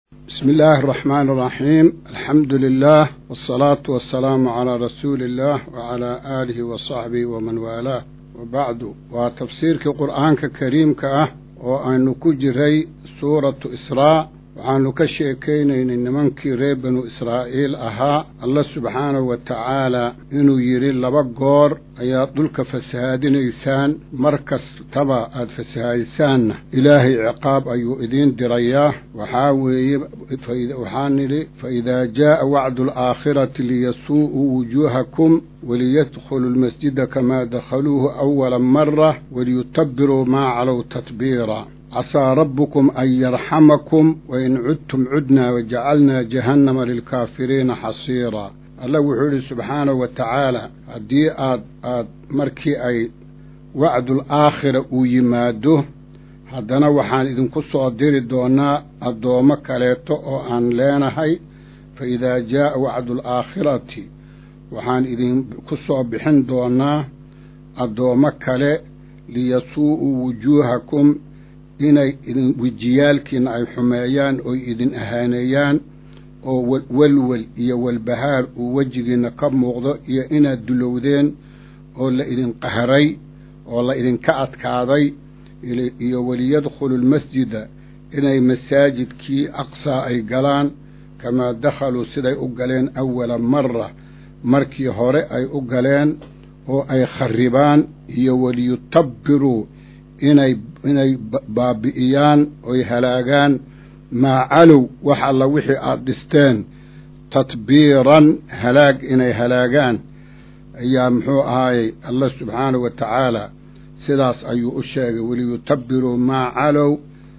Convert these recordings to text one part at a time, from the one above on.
بسم الله الرحمن الرحيم الحمد لله والصلاة والسلام على رسول الله وعلى آله وصحبه ومن والاه وبعد وتفسيرك قرآن كريم كأه وأن نكجري سورة إسراء waxaanu ka sheekaynaynay nimankii reer banu israa'iil ahaa alla subxaanahu wa tacaalaa inuu yidhi laba goor ayaad dhulka fasahaadinaysaan mar kastaba aad fasahaadisaanna ilaahay ciqaab ayuu idiin dirayaa waxaa weeye waxaa nidhi fa idaa jaa'a wacdu alaakhirati liyasuu'uu wujuuhakum waliyadkhuluu lmasjida kamaa dakhaluuhu awala mara waliyutabiruu maa calow tatbiira casaa rabbukum an yarxamakum wain cudtum cudnaa wajacalnaa jahannama lilkaafiriina xasiiraa allah wuxuu yidhi subxaanahu wa tacaala haddii aad aad markii ay wacdul aakhira uu yimaado haddana waxaan idinku soo diri doonaa addoommo kaleeto oo aan leenahay fa idaa jaa'a wacdu alaakhirati waxaan idinku soo bixin doonaa addoommo kale liyasuu'uu wujuuhakum inay idin wejiyaalkiina ay xumeeyaan oy idin ahaaneeyaan oo welwel iyo walbahaar uu wejigiinna ka muuqdo iyo inaad dulowdeen oo la idin qahray oo la idinka adkaaday iyo waliyadkhulu lmasjida inay masaajidkii aqsaa ay galaan kamaa dakhaluu siday u galeen awala mara markii hore ay u galeen oo ay kharribaan iyo waliyutabiruu inay inay baabi'iyaan oy halaagaan maa calow wax alla wixii aada dhisteen tadbiiran halaag inay halaagaan ayaa muxuu ahaayey allah subxaanahu wa tacaala sidaas ayuu u sheegay waliyutabiruu maa calow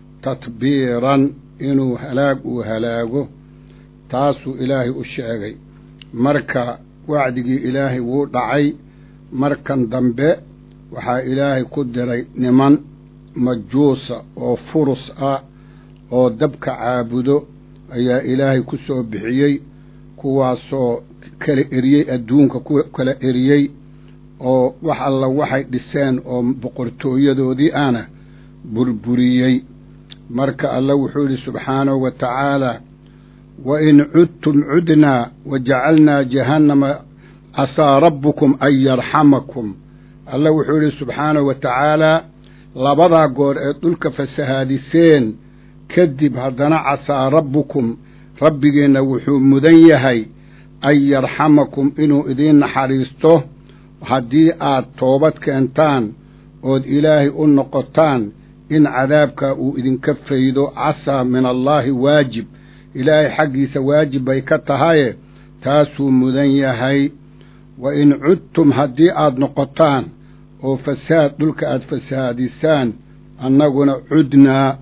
tadbiiran inuu halaag uu halaago taasuu ilaahay u sheegay marka wacdigii ilaahay wuu dhacay markan dambe waxaa ilaahay ku diray niman majuusa oo furus ah oo dabka caabudo ayaa ilaahay ku soo bixiyey kuwaasoo kala eriyey adduunka ku kala eriyey oo wax alla waxay dhiseen oo boqortooyadoodii ana burburiyey marka alla wuxuu yidhi subxaanahu wa tacaalaa wa in cudtum cudnaa wa jacalnaa jahannama casaa rabbukum an yarxamakum alla wuxuu yidhi subxaanahu wa tacaalaa labadaa goor ee dhulka fasahaadiseen kadib haddana casaa rabbukum rabbigeenna wuxuu mudan yahay an yarxamakum inuu idiin naxariisto haddii aad toobad keentaan ood ilaahay u noqotaan in cadaabkaa uu idinka faydo casaa min allaahi waajib ilaahay xaggiisa waajib bay ka tahaye taasuu mudan yahay wa in cudtum haddii aad noqotaan oo fasaad dhulka aada fasahaadisaan annaguna cudnaa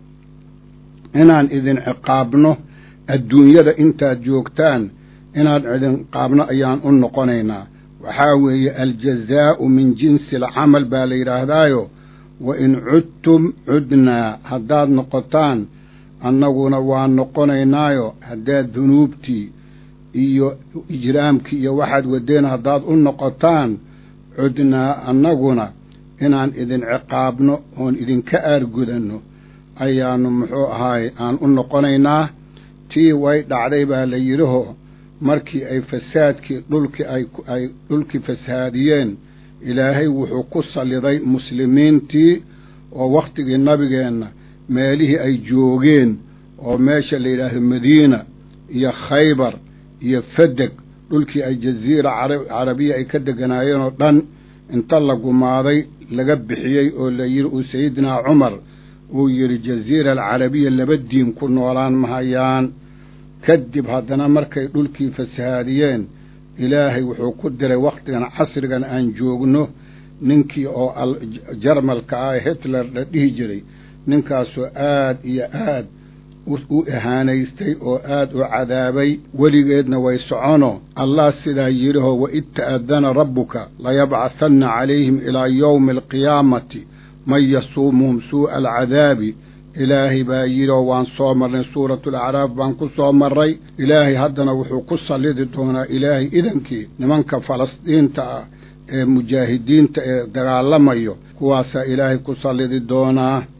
inaan idin ciqaabno adduunyada intaad joogtaan inaan idin ciqaabno ayaan u noqonaynaa waxaa weeye aljazaa'u min jinsi alcamal baa la yidhaahdaayo wa in cudtum cudnaa haddaad noqotaan annaguna waan noqonaynaayo haddaad dunuubtii iyo ijraamkii iyo waxaad wadeen haddaad u noqotaan cudnaa annaguna inaan idin ciqaabno oon idinka aargudanno ayaannu muxuu ahaay aan u noqonaynaa tii way dhacday baa la yidhiho markii ay fasaadkii dhulkii ay dhulkii fasahaadiyeen ilaahay wuxuu ku salliday muslimiintii oo wakhtigii nabigeenna meelihii ay joogeen oo meesha la yidhaahdo madiina iyo khaybar iyo fadeg dhulkii ay jaziira carabiya ay ka deganaayeen oo dhan inta la gumaaday laga bixiyey oo la yidhi uu sayidinaa cumar uu yidhi jaziira alcarabiya laba diin ku noolaan mahayaan kadib haddana markay dhulkii fasahaadiyeen ilaahay wuxuu ku diray wakhtigan casrigan aan joogno ninkii oo jarmalka ah hitler la dhihi jiray ninkaasoo aad iyo aad u ahaanaystay oo aad u cadaabay weligeedna way socono allah sidaa yidhiho waid ta'adana rabbuka layabcahanna calayhim ilaa yowmi alqiyaamati man yasuumuhum suu'a alcadaabi ilaahay baa yidhio waan soo marnay suuratu alacraaf baan ku soo marray ilaahay haddana wuxuu ku sallidi doonaa ilaahay idankii nimanka falastiinta ah ee mujaahidiinta ee dagaalamayo kuwaasaa ilaahay ku sallidi doonaa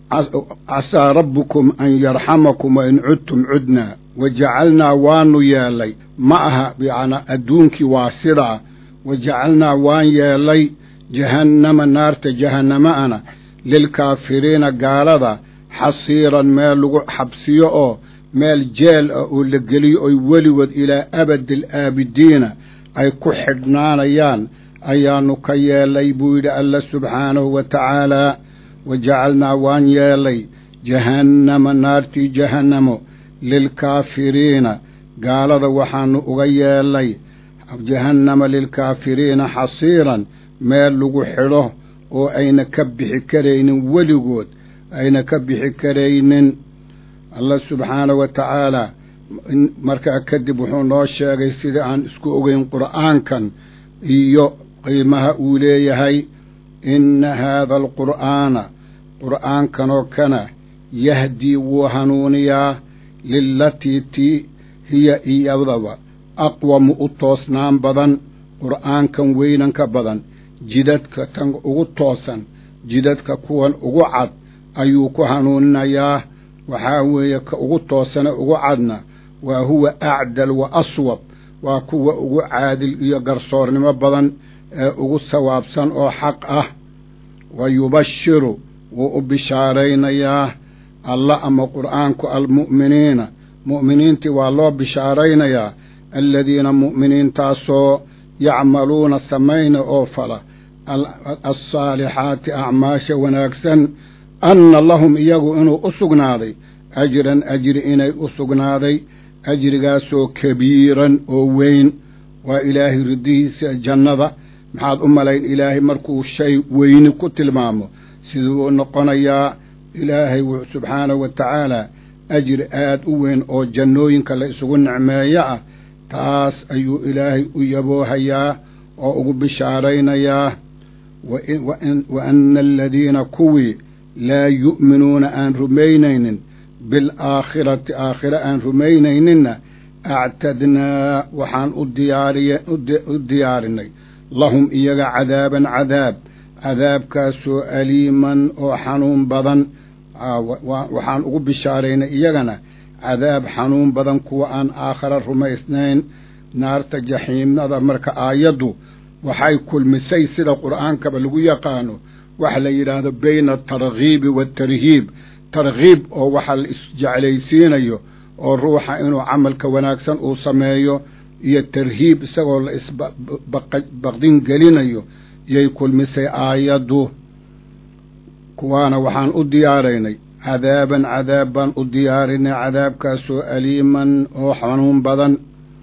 casaa rabbukum an yarxamakum wain cudtum cudnaa wa jacalnaa waanu yeelay ma aha yacnaa adduunkii waa sidaa wa jacalnaa waan yeelay jahannama naarta jahannama-ana lilkaafiriina gaalada xasiiran meel lagu xabsiyo oo meel jeel ah oo la geliyo oy weligood ilaa abadi alaabidiina ay ku xidhnaanayaan ayaanu ka yeelay buu yidhi alla subxaanahu wa tacaalaa wa jacalnaa waan yeelay jahannama naartii jahannamo lilkaafiriina gaalada waxaanu uga yeelay jahannama lilkaafiriina xasiiran meel lagu xidho oo ayna ka bixi karaynin weligood ayna ka bixi karaynin allah subxaanahu wa tacaalaa markaa kadib wuxuu noo sheegay sidai aan isku ogeyn qur'aankan iyo qiimaha uu leeyahay inna haada alqur'aana qur'aankanoo kana yahdii wuu hanuuniyaa lilatii tii hiya iyadaba aqwamu u toosnaan badan qur'aankan weynanka badan jidadka tan ugu toosan jidadka kuwan ugu cad ayuu ku hanuuninayaa waxaa weeye ka ugu toosane ugu cadna waa huwa acdal wa aswab waa kuwa ugu caadil iyo garsoornimo badan ee ugu sawaabsan oo xaq ah wa yubashiru wuu u bishaaraynayaa alla ama qur'aanku almu'miniina mu'miniintii waa loo bishaaraynayaa aladiina mu'miniintaasoo yacmaluuna samayna oo fala alsaalixaati acmaasha wanaagsan anna lahum iyagu inuu u sugnaaday ajran ajri inay u sugnaaday ajrigaasoo kabiiran oo weyn waa ilaahay ridihiisa jannada maxaad u malayn ilaahay markuu shay weyni ku tilmaamo siduu u noqonayaa ilaahay subxaanahu wa tacaalaa ajri aad u weyn oo jannooyinka la isugu nicmeeyo ah taas ayuu ilaahay u yaboohayaa oo ugu bishaaraynayaa wa anna aladiina kuwii laa yu'minuuna aan rumaynaynin bilaakhirati aakhire aan rumaynayninna actadnaa waxaan u diyaariye u diyaarinay lahum iyaga cadaaban cadaab cadaabkaasoo aliiman oo xanuun badan waxaan ugu bishaaraynay iyagana cadaab xanuun badan kuwa aan aakhare rumaysnayn naarta jaxiimnada marka aayaddu waxay kulmisay sida qur'aankaba lagu yaqaano waxa la yidhaahdo bayna atarghiibi waatarhiib targhiib oo waxa la isjeclaysiinayo oo ruuxa inuu camalka wanaagsan uu sameeyo iyo tarhiib isagoo la isbaqdin gelinayo iyay kulmisay aayaddu kuwaana waxaan u diyaaraynay cadaaban cadaab baan u diyaarinay cadaabkaasoo aliiman oo xanuun badan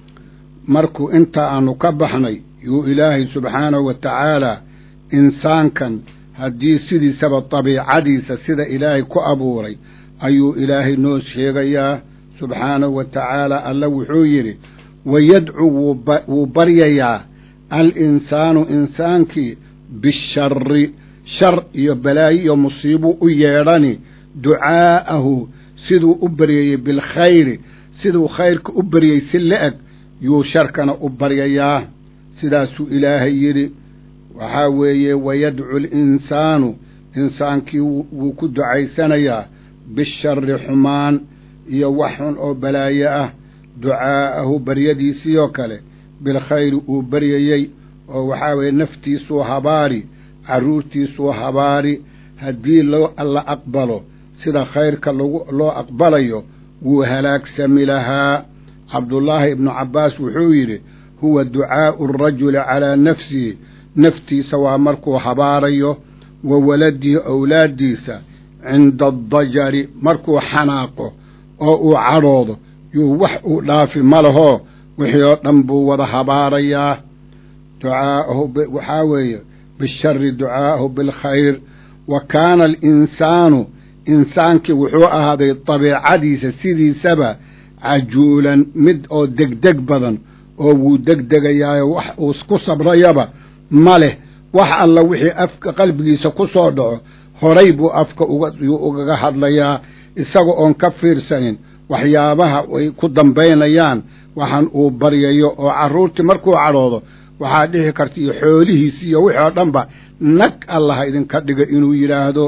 markuu intaa aanu ka baxnay yuu ilaahay subxaanahu wa tacaalaa insaankan haddii sidiisaba dabiicadiisa sida ilaahay ku abuuray ayuu ilaahay noo sheegayaa subxaanahu wa tacaala alla wuxuu yidhi wayadcu wuu baryayaa al insaanu insaankii bishari shar iyo balaayo iyo musiibuu u yeedhani ducaa'ahu siduu u baryayey bilkhayri siduu khayrka u baryey si la-eg yuu sharkana u baryayaa sidaasuu ilaahay yidhi waxaa weeye wayadcu linsaanu insaankii wuu ku ducaysanayaa bishari xumaan iyo wax xun oo balaayo ah ducaa'ahu baryadiisiioo kale bilkhayri uu baryayey oo waxaa weeye naftiisuu habaari carruurtiisuu habaari haddii loo alla aqbalo sida khayrka lagu loo aqbalayo wuu halaagsami lahaa cabdullaahi ibnu cabbaas wuxuu yidhi huwa ducaa'u arajuli calaa nafsihi naftiisa waa markuu habaarayo wa waladihi owlaaddiisa cinda addajari markuu xanaaqo oo uu cadhoodo yuu wax uu dhaafi ma lahoo wixii oo dhan buu wada habaarayaa ducaa'ahu waxaa weeye bishari ducaa'ahu bilkhayr wa kaana alinsaanu insaankii wuxuu ahaaday dabiicadiisa sidiisaba cajuulan mid oo degdeg badan oo wuu degdegayaayo wax uu ku sabrayaba ma leh wax alla wixii afka qalbigiisa ku soo dhaco horay buu afka ugayuu ugaga hadlayaa isaga oon ka fiirsanin waxyaabaha ay ku dambaynayaan waxaan uu baryayo oo carruurtii markuu cadhoodo waxaa dhici karta iyo xoolihiisi iyo wixii oo dhanba nag allaha idinka dhiga inuu yidhaahdo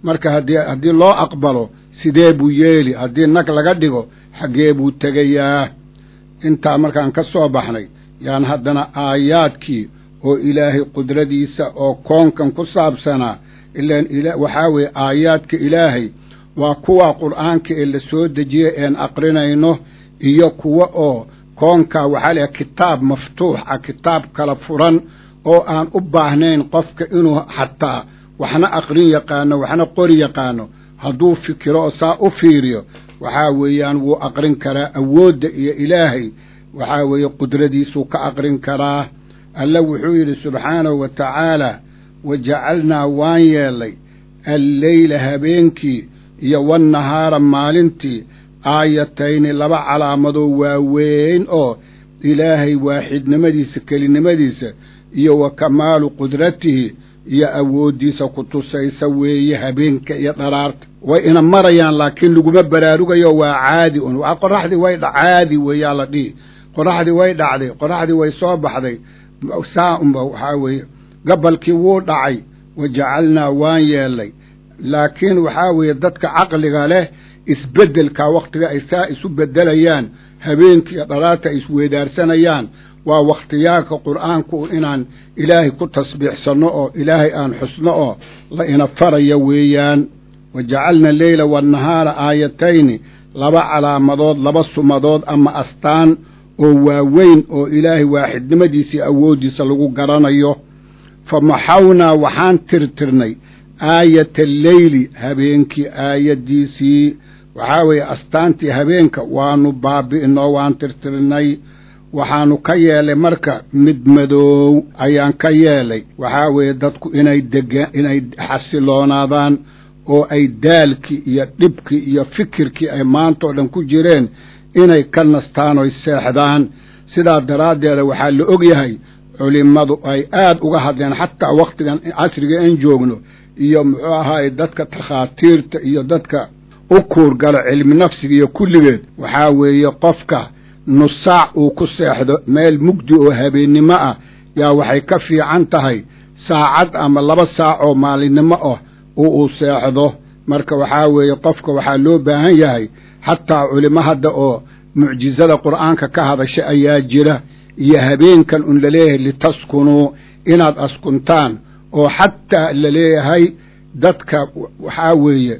marka haddii haddii loo aqbalo sidee buu yeeli haddii nag laga dhigo xaggee buu tegayaa intaa markaan ka soo baxnay yaan haddana aayaadkii oo ilaahay qudradiisa oo koonkan ku saabsanaa ilaan waxaa weeye aayaadka ilaahay waa kuwa qur'aanka ee la soo dejiyey een aqrinayno iyo kuwa oo koonkaa waxaa layahay kitaab maftuux ah kitaab kala furan oo aan u baahnayn qofka inuu xataa waxna aqrin yaqaano waxna qori yaqaano hadduu fikiro oo saa u fiiriyo waxaa weeyaan wuu aqrin karaa awoodda iyo ilaahay waxaa weeye qudradiisuu ka aqrin karaa alla wuxuu yidhi subxaanahu wa tacaala wa jacalnaa waan yeellay alleyla habeenkii iyo wannahaara maalintii aayatayni laba calaamadoo waaweyn oo ilaahay waaxidnimadiisa kelinimadiisa iyo wa kamaalu qudratihi iyo awooddiisa ku tusaysa weeye habeenka iyo dharaarta way ina marayaan laakiin laguma baraarugayo waa caadi un waa qoraxdii way caadi weeyaa la dhihi qoraxdii way dhacday qoraxdii way soo baxday saa unba waxaa weeye gabalkii wuu dhacay wa jacalnaa waan yeellay laakiin waxaa weeye dadka caqliga leh isbeddelkaa wakhtiga ay saa isu beddelayaan habeenkiiyo dharaarta ay isweedaarsanayaan waa wakhtiyaalka qur'aanku inaan ilaahay ku tasbiixsanno oo ilaahay aan xusno oo la ina faraya weeyaan wa jacalna leyla wannahaara aayatayni laba calaamadood laba sumadood ama astaan oo waaweyn oo ilaahay waaxidnimadiisii awooddiisa lagu garanayo fa maxawnaa waxaan tirtirnay aayata alleyli habeenkii aayaddiisii waxaa weeye astaantii habeenka waanu baabi'inoo waan tirtirnay waxaanu ka yeelay marka mid madoow ayaan ka yeelay waxaa weeye dadku inay dega inay xasiloonaadaan oo ay daalkii iyo dhibkii iyo fikirkii ay maanta oo dhan ku jireen inay ka nastaan oy seexdaan sidaa daraaddeeda waxaa la og yahay culimmadu ay aad uga hadleen xataa wakhtigan casriga aan joogno iyo muxuu ahaaye dadka takhaatiirta iyo dadka u kuurgalo cilmi nafsiga iyo kulligeed waxaa weeye qofka nusaac uu ku seexdo meel mugdi oo habeennimo ah yaa waxay ka fiican tahay saacad ama laba saac oo maalinimo ah oo uu seexdo marka waxaa weeye qofka waxaa loo baahan yahay xataa culimo hadda oo mucjizada qur'aanka ka hadasha ayaa jira iyo habeenkan un laleeyahay litaskunuu inaad askuntaan oo xataa laleeyahay dadka waxaa weeye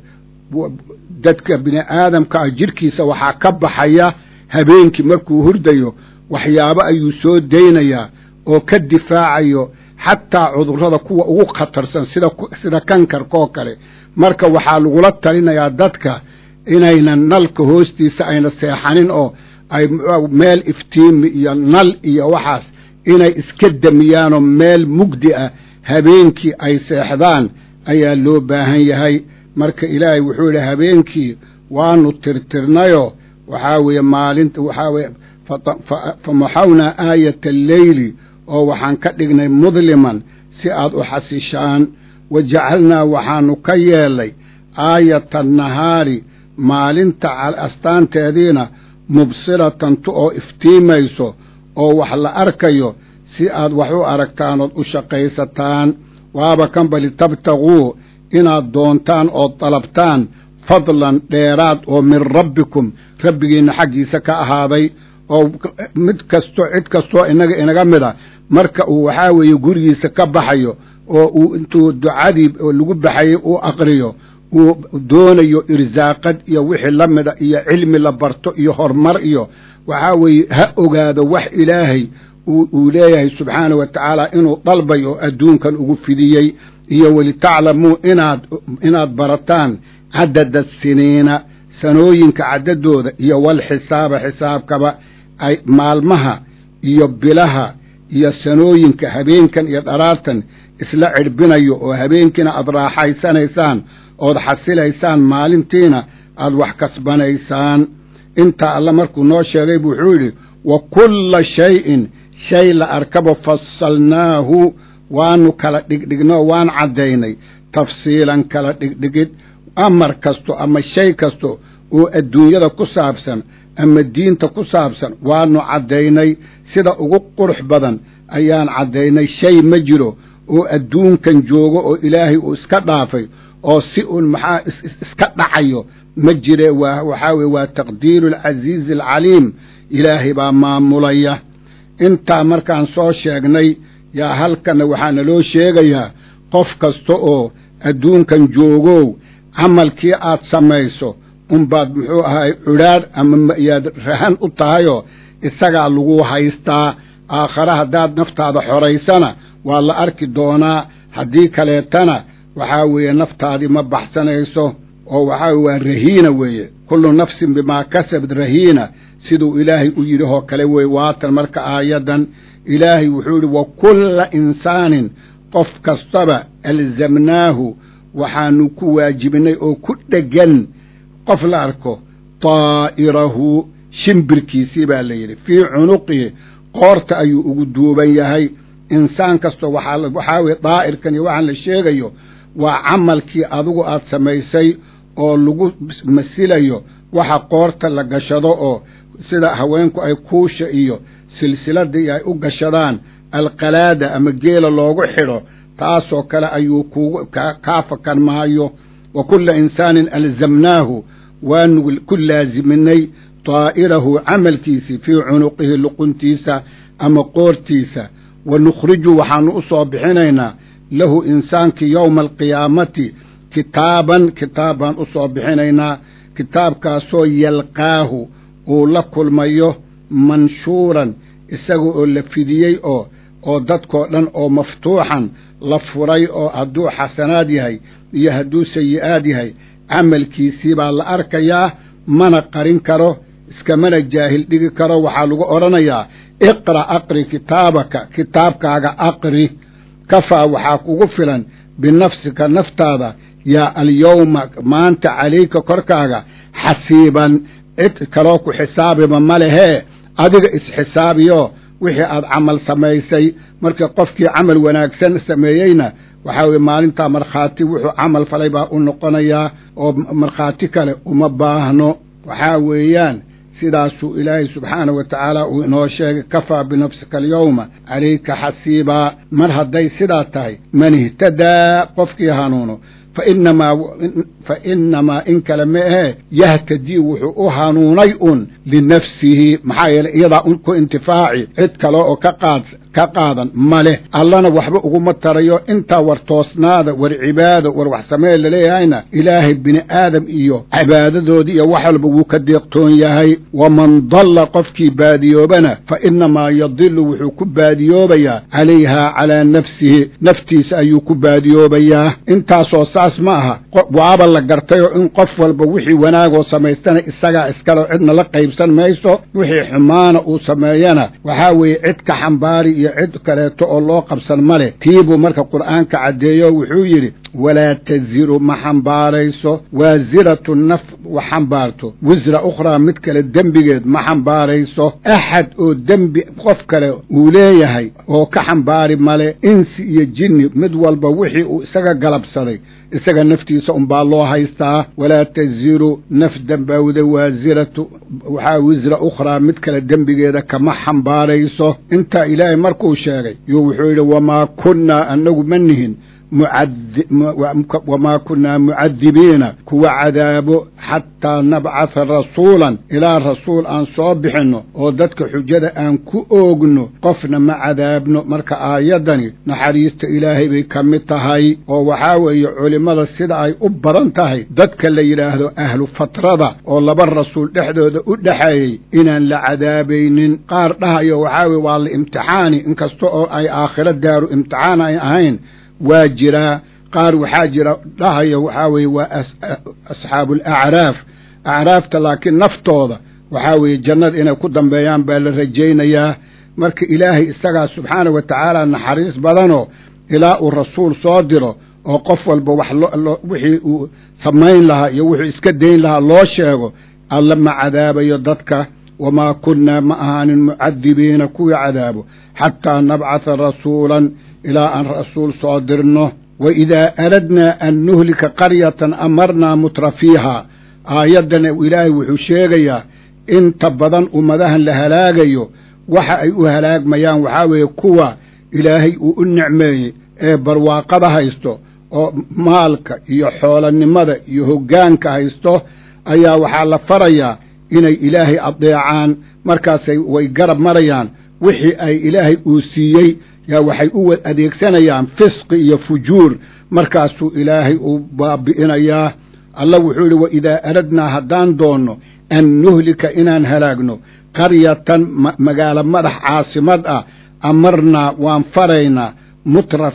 dadka bini aadamka ah jidhkiisa waxaa ka baxaya habeenkii markuu hurdayo waxyaabo ayuu soo daynayaa oo ka difaacayo xataa cudurrada kuwa ugu khatarsan sida sida kankarkaoo kale marka waxaa lagula talinayaa dadka inaynan nalka hoostiisa ayna seexanin oo ay meel iftiimi iyo nal iyo waxaas inay iska damiyaanoo meel mugdi ah habeenkii ay seexdaan ayaa loo baahan yahay marka ilaahay wuxuu yidhi habeenkii waanu tirtirnayoo waxaa weeye maalinta waxaa weeye fa maxawnaa aayata alleyli oo waxaan ka dhignay mudliman si aad u xasishaan wa jacalnaa waxaanu ka yeelay aayata annahaari maalinta astaanteediina mubsiratan tu oo iftiimayso oo wax la arkayo si aad wax u aragtaan ood u shaqaysataan waaba kanba litabtaguu inaad doontaan ood dalabtaan fadlan dheeraad oo min rabbikum rabbigiinna xaggiisa ka ahaaday oo mid kasto cid kastoo inaga inaga mid a marka uu waxaa weeye gurigiisa ka baxayo oo uu intuu ducadii oo lagu baxayay uu aqriyo uu doonayo irsaaqad iyo wixii la mida iyo cilmi la barto iyo horumar iyo waxaa weeye ha ogaado wax ilaahay uu leeyahay subxaanahu wa tacaala inuu dalbay oo adduunkan ugu fidiyey iyo walitaclamuu inaad inaad barataan cadada siniina sanooyinka caddadooda iyo walxisaaba xisaabkaba ay maalmaha iyo bilaha iyo sanooyinka habeenkan iyo dharaartan isla cidhbinayo oo habeenkiina aad raaxaysanaysaan ood xasilaysaan maalintiina aad wax kasbanaysaan intaa alla markuu noo sheegay bu wuxuu yidhi wa kulla shayin shay la arkaba fasalnaahu waanu kala dhigdhignoo waan caddaynay tafsiilan kala dhigdhigid amar kasto ama shay kasto oo adduunyada ku saabsan ama diinta ku saabsan waanu caddaynay sida ugu qurux badan ayaan caddaynay shay ma jiro oo adduunkan joogo oo ilaahay uu iska dhaafay oo si un maxaa iska dhacayo ma jire waa waxaa weye waa taqdiiru alcasiizi alcaliim ilaahay baa maamulaya intaa markaan soo sheegnay yaa halkana waxaa naloo sheegayaa qof kasta oo adduunkan joogow camalkii aad samayso unbaad muxuu ahay cudhaadh ama yaad rahan u tahayoo isagaa lagu haystaa aakhare haddaad naftaada xoraysana waa la arki doonaa haddii kaleetana waxaa weeye naftaadii ma baxsanayso oo waxaa weye waa rahiina weeye kullu nafsin bimaa kasabad rahiina siduu ilaahay u yidhi oo kale weye waatan marka aayaddan ilaahay wuxuu yidhi wa kulla insaanin qof kastaba alzamnaahu waxaanu ku waajibinay oo ku dhegan qof la arko daa'irahu shimbirkiisii baa la yidhi fii cunuqihi qoorta ayuu ugu duuban yahay insaan kastoo waxaa weye daa'irkan iyo waxaan la sheegayo waa camalkii adigu aad samaysay oo lagu masilayo waxa qoorta la gashado oo sida haweenku ay kuusha iyo silsiladii ay u gashadaan alqalaada ama geela loogu xidho taasoo kale ayuu kugu kaa fakan maayo wa kulla insaanin alzamnaahu waanu ku laaziminay daa'irahu camalkiisii fii cunuqihi luquntiisa ama qoortiisa wa nukhriju waxaanu u soo bixinaynaa lahu insaankii yowma alqiyaamati kitaaban kitaab baan u soo bixinaynaa kitaabkaasoo yalqaahu uu la kulmayo manshuuran isaga oo la fidiyey oo oo dadkoo dhan oo maftuuxan la furay oo hadduu xasanaad yahay iyo hadduu sayi'aad yahay camalkiisii baa la arkayaa mana qarin karo iskamana jaahil dhigi karo waxaa lagu odhanayaa iqra' aqri kitaabaka kitaabkaaga aqri kafaa waxaa kugu filan binafsika naftaada yaa alyowma maanta calayka korkaaga xasiiban cid kaloo ku xisaabiba ma lehee adiga isxisaabiyo wixii aad camal samaysay marka qofkii camal wanaagsan sameeyeyna waxaa weye maalintaa markhaati wuxuu camal falay baa u noqonayaa oo markhaati kale uma baahno waxaa weeyaan sidaasuu ilaahay subxaanahu wa tacaala uu inoo sheegay kafaa binafsika alyowma calayka xasiibaa mar hadday sidaa tahay man ihtadaa qofkii hanuuno fainamaa fa inamaa in kale ma ahee yahtadii wuxuu u hanuunay un linafsihi maxaa yeeley iyadaa un ku intifaaci cid kale oo ka qaad ka qaadan ma leh allana waxba uguma tarayo intaa war toosnaada war cibaado war wax samee laleeyahayna ilaahay bini aadam iyo cibaadadoodii iyo wax walba wuu ka deeqtoon yahay waman dalla qofkii baadiyoobana fa inamaa yadilu wuxuu ku baadiyoobayaa calayhaa calaa nafsihi naftiisa ayuu ku baadiyoobayaa intaasoo saas ma aha waaba la gartayoo in qof walba wixii wanaagoo samaystana isagaa iskale cidna la qaybsan mayso wixii xumaana uu sameeyana waxaa weeye cid ka xambaari iyo cid kaleeto oo loo qabsan ma leh tiibuu marka qur'aanka caddeeyo wuxuu yidhi walaa taziru ma xambaarayso waasiratu naf wax xambaarto wisra ukhraa mid kale dembigeed ma xambaarayso axad oo dembi qof kale uu leeyahay oo ka xambaari male insi iyo jinni mid walba wixii uu isaga galabsaday isaga naftiisa unbaa loo haystaa walaa taziru naf dembawda waasiratu waxaa wisra ukhraa mid kale dembigeeda kama xambaarayso intaa ilaahay markuu sheegay yuu wuxuu yidhi wamaa kunnaa annagu ma nihin wamaa kunnaa mucadibiina kuwa cadaabo xataa nabcatha rasuulan ilaa rasuul aan soo bixinno oo dadka xujada aan ku oogno qofna ma cadaabno marka aayaddani naxariista ilaahay bay ka mid tahay oo waxaa weeye culimmada sida ay u badan tahay dadka la yidhaahdo ahlu fatrada oo laba rasuul dhexdooda u dhexeeyey inaan la cadaabaynin qaar dhahayo waxaa weye waa la imtixaani inkasta oo ay aakhiro daaru imtixaan ay ahayn waa jiraa qaar waxaa jira dhahaya waxaa weeye waa asxaabu alacraaf acraafta laakiin naftooda waxaa weeye jannada inay ku dambeeyaan baa la rajaynayaa marka ilaahay isagaa subxaana wa tacaala naxariis badanoo ilaa uu rasuul soo diro oo qof walba wax lo wixii uu samayn lahaa iyo wuxuu iska dayn lahaa loo sheego alla ma cadaabayo dadka wamaa kunnaa ma ahaanin mucadibiina kuwii cadaabo xataa nabcatha rasuulan ilaa aan rasuul soo dirno wa idaa aradnaa an nuhlika qaryatan amarnaa mutra fiiha aayaddana ilaahay wuxuu sheegayaa inta badan ummadahan la halaagayo waxa ay u halaagmayaan waxaa weeye kuwa ilaahay uu u nicmeeyey ee barwaaqada haysto oo maalka iyo xoolanimada iyo hoggaanka haysto ayaa waxaa la farayaa inay ilaahay adeecaan markaasay way garab marayaan wixii ay ilaahay uu siiyey yaa waxay u adeegsanayaan fisqi iyo fujuur markaasuu ilaahay uu baabi'inayaa allah wuxuu yidhi wa idaa aradnaa haddaan doonno an nuhlika inaan halaagno qaryatan magaalo madax caasimad ah amarnaa waan faraynaa mutra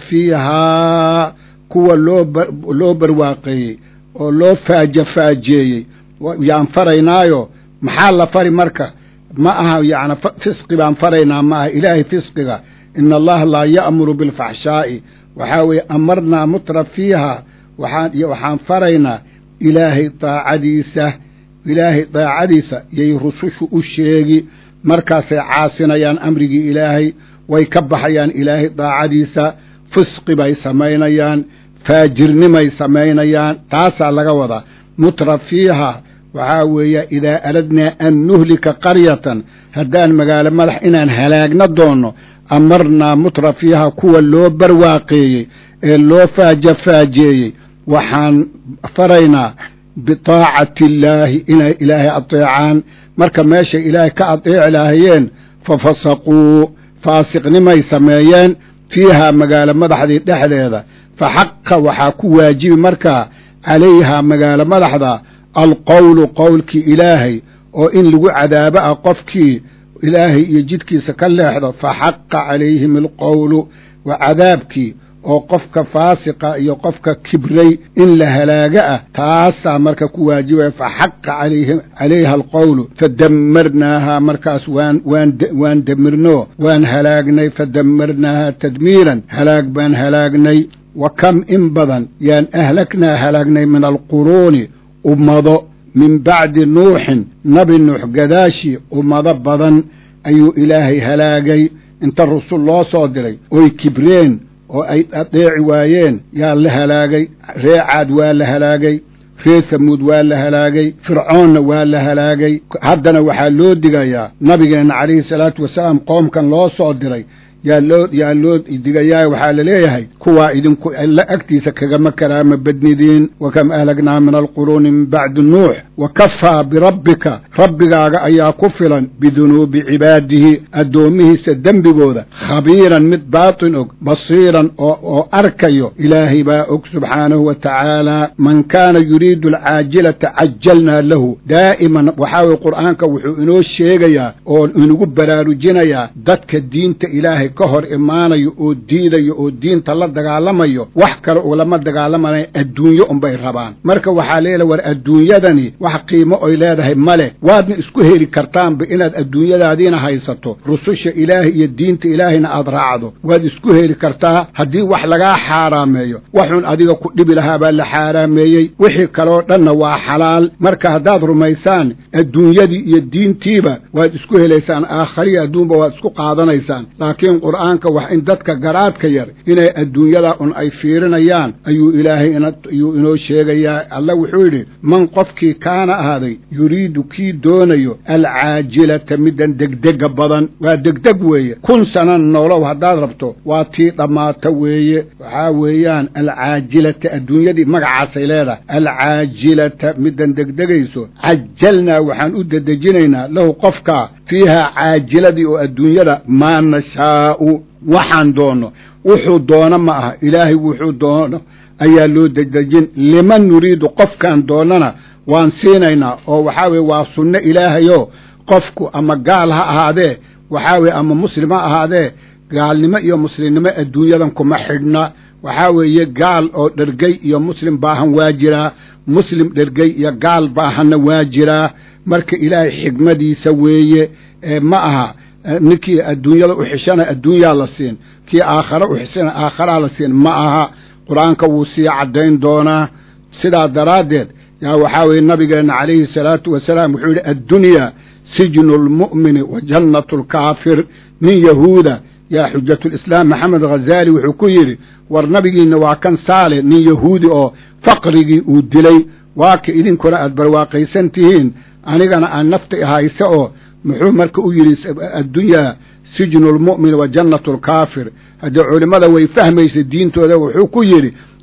fiihaa kuwa loo barwaaqeeyey oo loo faaja faajeeyey yaan faraynaayo maxaa la fari marka ma aha yacni fisqi baan faraynaa ma aha ilaahay fisqiga ina allaha laa ya'muru bilfaxshaa'i waxaa weeye amarnaa mutra fiihaa waxaan iyo waxaan faraynaa ilaahay daacadiisa ilaahay daacadiisa yay rusushu u sheegi markaasay caasinayaan amrigii ilaahay way ka baxayaan ilaahay daacadiisa fisqi bay samaynayaan faajirnimay samaynayaan taasaa laga wadaa mutra fiihaa waxaa weeye idaa aradnaa an nuhlika qaryatan haddaan magaalo madax inaan halaagna doonno amarnaa mutra fiihaa kuwa loo barwaaqeeyey ee loo faaja faajeeyey waxaan faraynaa bitaacati illaahi inay ilaahay adeecaan marka meeshay ilaahay ka adeeci laahayeen fa fasaquu faasiqnimay sameeyeen fiihaa magaalo madaxdii dhexdeeda fa xaqa waxaa ku waajibi markaa calayhaa magaalo madaxda alqowlu qowlkii ilaahay oo in lagu cadaabo ah qofkii ilaahay iyo jidkiisa ka leexdo fa xaqa calayhim alqowlu wa cadaabkii oo qofka faasiqa iyo qofka kibray in la halaaga ah taasaa marka ku waajibaya fa xaqa calayha alqowlu fadamarnaahaa markaas waan waan waan demirno waan halaagnay fadamarnaahaa tadmiiran halaag baan halaagnay wa kam in badan yaan ahlagnaa halaagnay min alquruuni ummado min bacdi nuuxin nabi nuux gadaashii ummado badan ayuu ilaahay halaagay inta rusul loo soo diray oy kibreen oo ay adeeci waayeen yaa la halaagay ree caad waa la halaagay ree samuud waa la halaagay fircoonna waa la halaagay haddana waxaa loo digayaa nabigeenna calayhi salaatu wasalaam qoomkan loo soo diray yaa loo yaa loo digayaa waxaa la leeyahay kuwaa idinku alla agtiisa kagama karaama badnidiin wa kam ahlagnaa min alquruuni min bacdi nuux wa kafaa birabbika rabbigaaga ayaa ku filan bidunuubi cibaadihi addoomihiisa dembigooda khabiiran mid baatin og basiiran oo oo arkayo ilaahay baa og subxaanahu wa tacaala man kaana yuriidu alcaajilata cajalnaa lahu daa'iman waxaa weye qur'aanka wuxuu inoo sheegayaa oo inagu baraarujinayaa dadka diinta ilaahay ka hor imaanayo oo diidayo oo diinta la dagaalamayo wax kale ulama dagaalamanayo adduunyo unbay rabaan marka waxaa leela war adduunyadani wax qiimo oy leedahay male waadna isku heli kartaanba inaad adduunyadaadiina haysato rususha ilaahay iyo diinta ilaahayna aad raacdo waad isku heli kartaa haddii wax lagaa xaaraameeyo waxun adiga ku dhibi lahaa baa la xaaraameeyey wixii kaloo dhanna waa xalaal marka haddaad rumaysaan adduunyadii iyo diintiiba waad isku helaysaan aakhariya adduunba waad isku qaadanaysaan laakiin qur'aanka wax in dadka garaadka yar inay adduunyada un ay fiirinayaan ayuu ilaahay ayuu inoo sheegayaa alla wuxuu yidhi man qofkii kaana ahaaday yuriidu kii doonayo alcaajilata middan degdega badan waa degdeg weeye kun sanan nolow haddaad rabto waa tii dhammaata weeye waxaa weeyaan alcaajilata adduunyadii magacaasay leedahay alcaajilata middan degdegayso cajalnaa waxaan u dedejinaynaa lahu qofkaa fiihaa caajiladii oo adduunyada maa nashaa'u waxaan doonno wuxuu doono ma aha ilaahay wuxuu doono ayaa loo dedejin liman nuriidu qofkaan doonnana waan siinaynaa oo waxaa weye waa sunno ilaahayoo qofku ama gaal ha ahaadee waxaa weye ama muslim ha ahaadee gaalnimo iyo muslimnimo adduunyadan kuma xidhna waxaa weeye gaal oo dhergey iyo muslim baahan waa jiraa muslim dhergey iyo gaal baahanna waa jiraa marka ilaahay xigmadiisa weeye ma aha ninkii adduunyada u xishana adduunyaa la siin kii aakhare u xishana aakharaa la siin ma aha qur-aanka wuu sii caddayn doonaa sidaa daraaddeed yaa waxaa weeye nabigeenna calayhi salaatu wasalaam wuxuu yidhi addunyaa sijnu lmu'mini wa jannatu lkaafir nin yahuuda yaa xujatulislaam maxamed ghazaali wuxuu ku yidhi war nabigiinna waa kan saale nin yahuudi oo faqrigii uu dilay waa ka idinkuna aad barwaaqaysan tihiin anigana aan nafta hayse oo muxuu marka u yidhi addunyaa sijnu lmu'min wa jannatu alkaafir haddii culimmada way fahmaysa diintooda wuxuu ku yidhi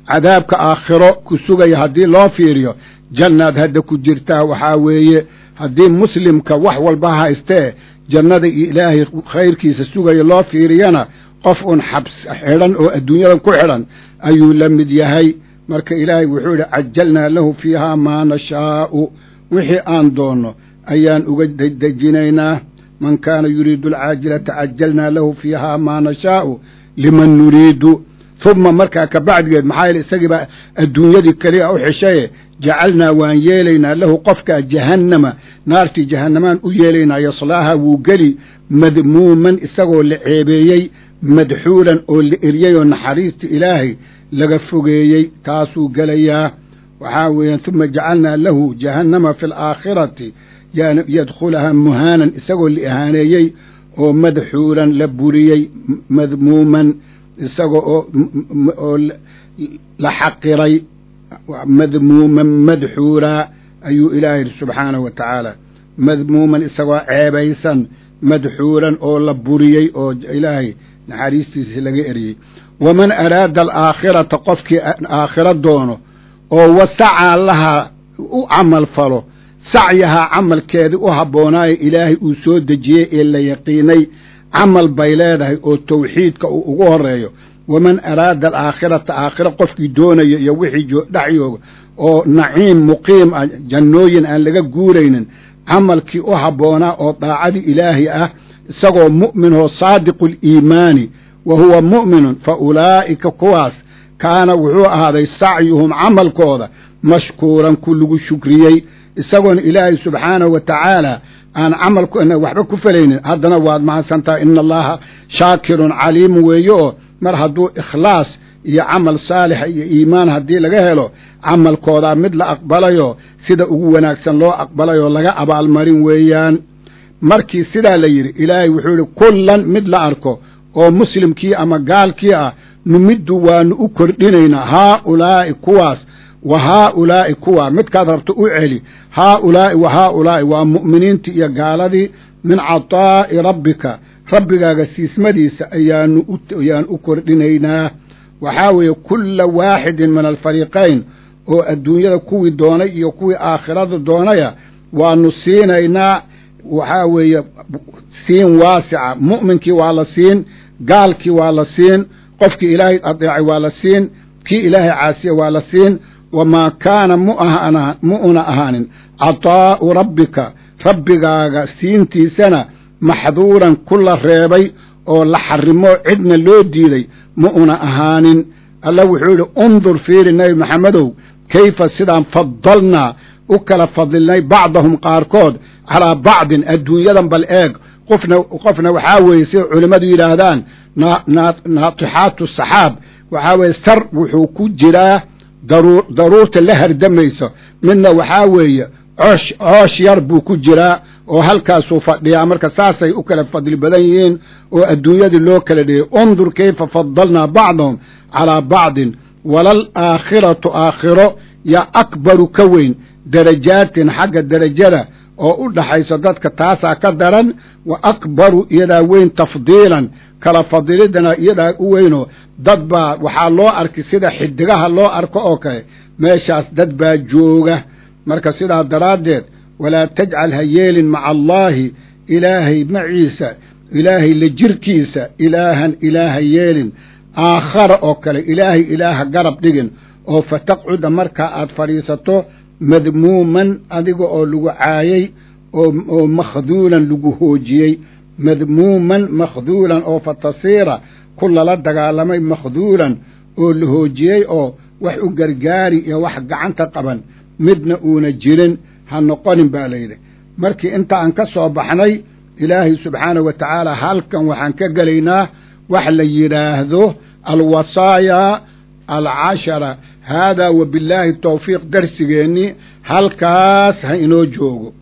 cadaabka aakhiro ku sugaya haddii loo fiiriyo jannaad hadda ku jirtaa waxaa weeye haddii muslimka wax walba haystee jannada iyo ilaahay khayrkiisa sugaya loo fiiriyana qof un xabs xidhan oo adduunyadan ku xidhan ayuu la mid yahay marka ilaahay wuxuu yidhi cajalnaa lahu fiihaa maa nashaa'u wixii aan doonno ayaan uga dejinaynaa man kaana yuriidu alcaajilata cajalnaa lahu fiihaa maa nashaa'u liman nuriidu huma markaa ka bacdigeed maxaa yeele isagii baa adduunyadii keliya u xishaye jacalnaa waan yeelaynaa lahu qofkaa jahannama naartii jahannamaan u yeelaynaa yaslaaha wuu geli madmuuman isagoo la ceebeeyey madxuulan oo la eryey oo naxariista ilaahay laga fogeeyey taasuu gelayaa waxaa weeyaan huma jacalnaa lahu jahannama fi alaakhirati yadkhulahaa muhaanan isagoo la ihaaneeyey oo madxuulan la buriyey madmuuman isaga oo oo la xaqiray madmuuman madxuulaa ayuu ilaahay yidhi subxaanahu wa tacaala madmuuman isagoo ceebaysan madxuulan oo la buriyey oo ilaahay naxariistiisa laga eriyey waman araada alaakhirata qofkii aakhiro doono oo wasacaa lahaa u camal falo sacyahaa camalkeedii u habboonaayo ilaahay uu soo dejiyey ee la yaqiinay camal bay leedahay oo tawxiidka uu ugu horeeyo waman araada alaakhirata aakhiro qofkii doonayo iyo wixii dhex yooga oo naciim muqiim ah jannooyin aan laga guuraynin camalkii u habboonaa oo daacadii ilaahi ah isagoo mu'minoo saadiqu liimaani wa huwa mu'minun fa ulaa'ika kuwaas kaana wuxuu ahaaday sacyuhum camalkooda mashkuuran ku lagu shukriyey isagoona ilaahay subxaanahu wa tacaala aan camalkuna waxba ku falaynin haddana waad mahadsantaha ina allaha shaakirun caliimu weeye oo mar hadduu ikhlaas iyo camal saalixa iyo iimaan haddii laga helo camalkoodaa mid la aqbalayo sida ugu wanaagsan loo aqbalayoo laga abaalmarin weeyaan markii sidaa la yidhi ilaahay wuxuu yidhi kullan mid la arko oo muslimkii ama gaalkii ah numiddu waanu u kordhinaynaa haaulaa'i kuwaas wa haaulaa'i kuwaa midkaad rabto u celi haaulaa'i wa haaulaa'i waa mu'miniintii iyo gaaladii min cataa'i rabbika rabbigaaga siismadiisa ayaanu ayaan u kordhinaynaa waxaa weeye kulla waaxidin min alfariiqayn oo adduunyada kuwii doonay iyo kuwii aakhirada doonaya waanu siinaynaa waxaa weeye siin waasica mu'minkii waa la siin gaalkii waa la siin qofkii ilaahay adeecay waa la siin kii ilaahay caasiya waa la siin wamaa kaana mu'una ahaanin cataa'u rabbika rabbigaaga siintiisana maxduuran ku la reebay oo la xarimo cidna loo diiday ma una ahaanin alla wuxuu yidhi undur fiiri nebi maxamedow kayfa sidaan fadalnaa u kala fadilnay bacdahum qaarkood calaa bacdin adduunyadan bal eeg qofna qofna waxaa weeye sida culimmadu yidhaahdaan naatixaatu saxaab waxaa weeye sar wuxuu ku jiraa daruur daruurta la hardamayso midna waxaa weeye coosh coosh yar buu ku jiraa oo halkaasuu fadhiyaa marka saasay u kala fadli badan yihiin oo adduunyadii loo kala dhigay undur kayfa fadalnaa bacdahum calaa bacdin walal aakhiratu aakhiro yaa akbaru ka weyn darajaatin xagga derajada oo u dhaxayso dadka taasaa ka daran wa akbaru iyadaa weyn tafdiilan kala fadilidana iyadaa u weynoo dad baa waxaa loo arkay sida xidigaha loo arko oo kale meeshaas dad baa jooga marka sidaa daraaddeed walaa tajcal ha yeelin maca allaahi ilaahay maciisa ilaahay la jirkiisa ilaahan ilaaha yeelin aakhara oo kale ilaahay ilaaha garab dhigin oo fataqcuda markaa aad fadhiisato madmuuman adiga oo lagu caayey oo makhduulan lagu hoojiyey madmuuman makhduulan oo fatasiira ku lala dagaalamay makhduulan oo la hoojiyey oo wax u gargaari iyo wax gacanta qaban midna uuna jirin ha noqonin baa layidhi markii inta aan ka soo baxnay ilaahay subxaanahu wa tacaala halkan waxaan ka gelaynaa wax la yidhaahdo alwasaaya alcashara haadaa wa billaahi tawfiiq darsigeennii halkaas ha inoo joogo